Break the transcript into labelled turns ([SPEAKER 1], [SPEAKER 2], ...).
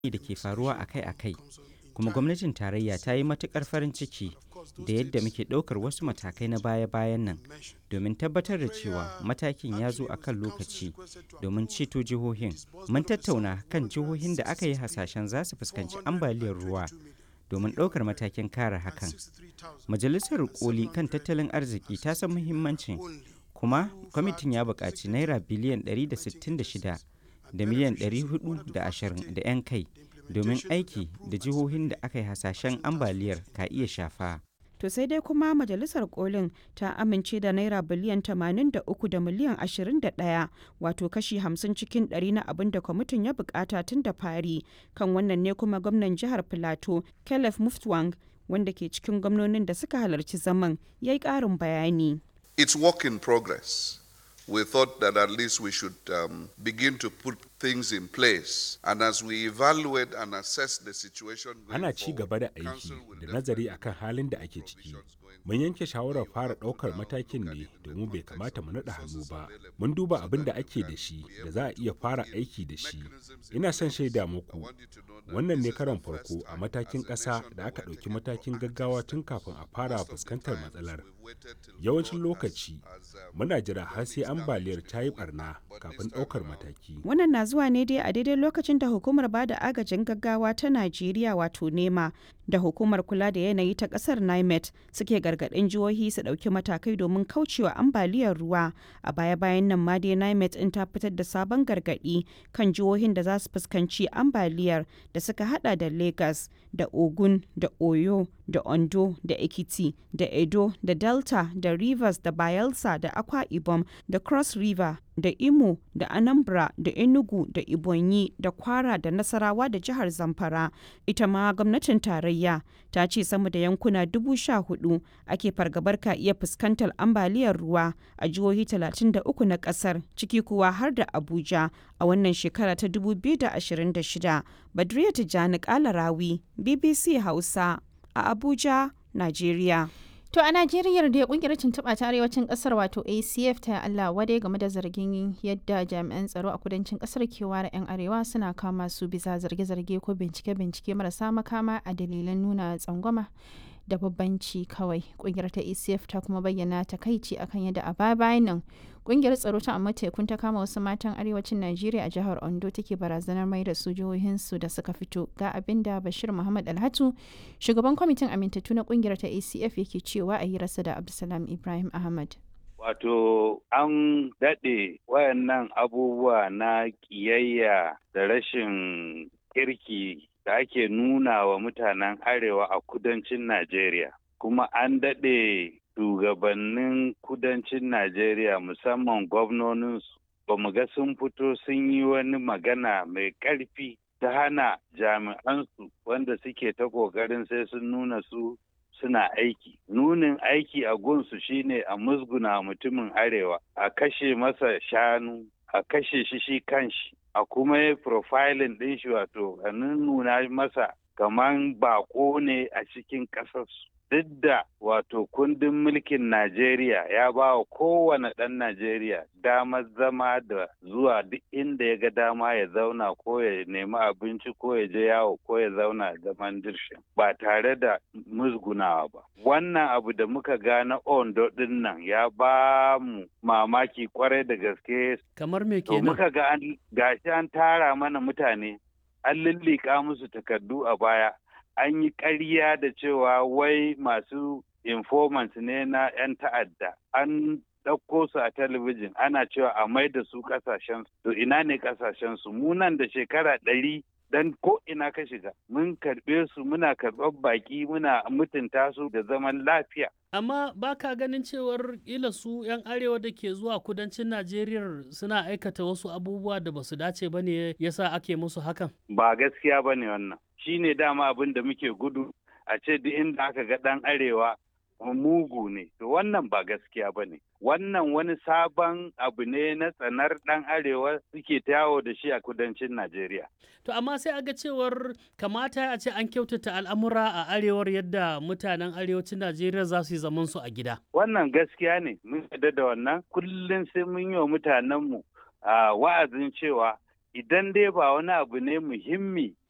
[SPEAKER 1] da ke faruwa akai-akai kuma gwamnatin tarayya ta yi matukar farin ciki da yadda muke ɗaukar wasu matakai na baya-bayan nan domin tabbatar da cewa matakin ya zo a kan lokaci domin ceto jihohin mun tattauna kan jihohin da aka yi hasashen za su fuskanci ambaliyar ruwa domin ɗaukar matakin kare hakan majalisar koli kan tattalin arziki ta san muhimmancin kuma kwamitin ya buƙaci naira biliyan 166 da miliyan 420 da 'yan kai domin aiki da jihohin da aka yi hasashen ambaliyar ka iya shafa.
[SPEAKER 2] To sai dai kuma majalisar kolin ta amince da naira biliyan 83 da miliyan 21 wato kashi 50 cikin 100 na abin da kwamitin ya bukata tun da fari kan wannan ne kuma gwamnan jihar Filato Caleb Muftwang wanda ke cikin gwamnonin da suka halarci zaman ya yi ƙarin bayani.
[SPEAKER 3] It's work in progress. we thought that at least we should um, begin to put things in place. And as we evaluate and assess the situation
[SPEAKER 4] Ana ci gaba da aiki da nazari akan halin da ake ciki. Mun yanke shawarar fara ɗaukar matakin ne domin bai kamata mu naɗa hannu ba. Mun duba abin da ake da shi da za a iya fara aiki da shi. Ina son shaida muku. Wannan ne karon farko a matakin ƙasa da aka ɗauki matakin gaggawa tun kafin a fara fuskantar matsalar. Yawancin lokaci muna jira har sai ambaliyar ta yi barna kafin ɗaukar mataki.
[SPEAKER 2] Wannan na zuwa ne dai a daidai lokacin da hukumar ba da agajin gaggawa ta Najeriya wato NEMA da hukumar kula da yanayi ta ƙasar NIMET suke gargaɗin jihohi su ɗauki matakai domin kaucewa ambaliyar ruwa. A baya-bayan nan ma dai NIMET in ta fitar da sabon gargaɗi kan jihohin da za su fuskanci ambaliyar da suka hada da Lagos da Ogun da Oyo da Ondo da Ekiti da Edo da Delta da Rivers da Bayelsa da Akwa Ibom da Cross River da Imo da Anambra da Enugu da Ibonyi da Kwara da Nasarawa da jihar Zamfara. Ita ma gwamnatin tarayya ta ce sama da yankuna dubu sha hudu ake fargabar ka iya fuskantar ambaliyar ruwa a jihohi 33 na kasar ciki kuwa har da Abuja a wannan shekara ta 2026. Badriya Tijjani Kalarawi, BBC Hausa a Abuja, Najeriya.
[SPEAKER 5] To a Najeriya da kungiyar tuntuɓa ta arewacin ƙasar wato ACF ta Allah wadai game da zargin yadda jami'an tsaro a kudancin ƙasar ke ware 'yan arewa suna kama su bisa zarge-zarge ko bincike-bincike marasa makama a dalilan nuna tsangwama da babbanci kawai. Kungiyar ta ACF ta kuma bayyana takaici akan yadda a baya bayan nan kungiyar tsaro ta amma tekun ta kama wasu matan arewacin Najeriya a jihar Ondo take barazanar mai da su jihohinsu da suka fito ga abin da Bashir Muhammad Alhatu shugaban kwamitin amintattu na kungiyar ta ACF yake cewa a hirarsa da Abdulsalam Ibrahim Ahmad.
[SPEAKER 6] Wato an daɗe wayannan abubuwa na ƙiyayya da rashin kirki da ake nuna wa mutanen arewa a kudancin Najeriya. Kuma an daɗe shugabannin kudancin Najeriya musamman gwamnoninsu ba mu ga sun fito sun yi wani magana mai ƙarfi ta hana jami'ansu wanda suke ta ƙoƙarin sai sun nuna su suna aiki. Nunin aiki a gunsu shine a musguna mutumin arewa, a kashe masa shanu, a kashe shi shi kanshi, a kuma yi profiling ɗin shi wato a nuna masa kaman bako ne a cikin ƙasarsu. Duk da wato kundin mulkin Najeriya ya ba wa kowane ɗan Najeriya damar zama da zuwa duk inda ya ga dama ya zauna ko ya nemi abinci ko ya je yawo ko ya zauna zaman dirshin ba tare da musgunawa ba. Wannan abu da muka ga na Ondo ɗin nan ya ba mu mamaki kwarai da gaske.
[SPEAKER 7] Kamar me
[SPEAKER 6] To
[SPEAKER 7] kenan?
[SPEAKER 6] muka ga an gashi an tara mana mutane an lullika musu takardu a baya an yi ƙarya da cewa wai masu informants ne na 'yan ta'adda an ɗauko su a talabijin ana cewa a mai da su ƙasashen to ina ne ƙasashen su mu nan da shekara ɗari dan ko ina ka shiga mun karɓe su muna karɓar baƙi muna mutunta su da zaman lafiya
[SPEAKER 7] Amma ba ka ganin cewar ila su 'yan arewa da ke zuwa kudancin Najeriya suna aikata wasu abubuwa da ba su dace ba ne yasa ake musu hakan?
[SPEAKER 6] ba gaskiya ba ne wannan shi ne dama abin da muke gudu a ce duk inda aka ga ɗan arewa mugu ne to wannan ba gaskiya ba ne wannan wani sabon abu ne na tsanar ɗan arewa suke ta yawo da shi a kudancin najeriya
[SPEAKER 7] To amma sai aga cewar kamata a ce an kyautata al'amura a arewar yadda mutanen arewacin Najeriya za su yi zaman su a gida.
[SPEAKER 6] wannan gaskiya ne mun yarda da wannan kullum sai mun yi wa mutanenmu a wa'azin cewa idan dai ba wani abu ne muhimmi